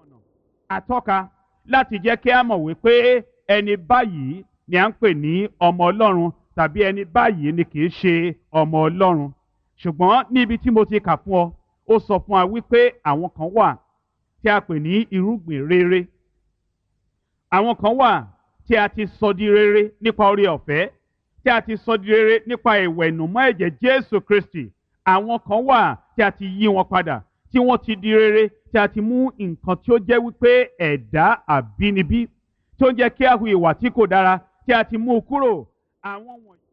àtọ́ka láti jẹ́ kí a mọ̀ wípé ẹni báyìí ni à ń pè ní ọmọ ọlọ́run tàbí ẹni báyìí ni kì í ṣe ọmọ ọlọ́run ṣùgbọ́n níbi tí mo ti kà fún ọ ó sọ fún wa wípé àwọn kan wà tí a pè ní irúgbìn rere àwọn kan wà tí a ti sọ di rere nípa oore ọ̀fẹ́ tí a ti sọ di rere nípa ìwẹ̀nùmọ́ ẹ̀jẹ̀ Jésù Kristi àwọn kan wà tí a ti yí wọn padà tí wọ́n ti di rere tí a ti mú nǹkan tí ó jẹ́ wípé ẹ̀dá àbínibí tí ó ń jẹ́ kí a hu ìwà tí kò dára tí a ti mú kúrò àwọn wọ̀nyí.